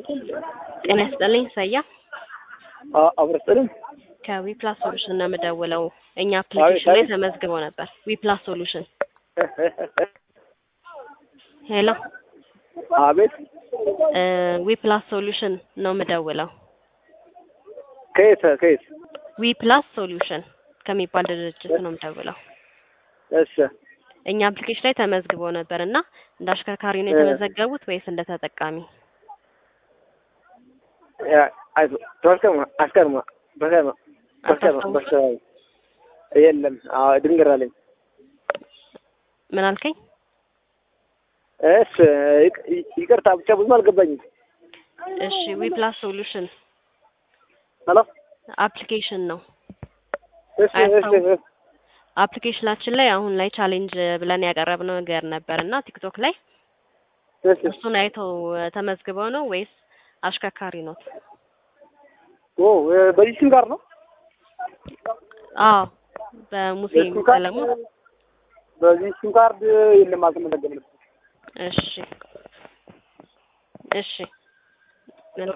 ጤና ይስጥልኝ ሰያ አብረስጥልም ከዊፕላስ ሶሉሽን ነው የምደውለው። እኛ አፕሊኬሽን ላይ ተመዝግበው ነበር። ዊፕላስ ሶሉሽን ሄሎ፣ አቤት ዊፕላስ ሶሉሽን ነው የምደውለው። ከየት ከየት? ዊፕላስ ሶሉሽን ከሚባል ድርጅት ነው የምደውለው። እሺ እኛ አፕሊኬሽን ላይ ተመዝግበው ነበር እና እንደ አሽከርካሪ ነው የተመዘገቡት ወይስ እንደ ተጠቃሚ? ተወስከማ አስከርማ በከማ በከማ በከማ የለም። አዎ ድንገር አለኝ። ምን አልከኝ? እሺ ይቅርታ ብቻ ብዙም አልገባኝም። እሺ ዊፕላስ ሶሉሽን ሄሎ አፕሊኬሽን ነው። እሺ እሺ አፕሊኬሽናችን ላይ አሁን ላይ ቻሌንጅ ብለን ያቀረብነው ነገር ነበር እና ቲክቶክ ላይ እሺ እሱን አይተው ተመዝግበው ነው ወይስ አሽከርካሪ ኖት? ኦ በዚህ ሲም ጋር ነው? አዎ በሙሴ በሲም ካርድ ሰለሞን። በዚህ ሲም ካርድ የለም አልተመዘገበም። እሺ እሺ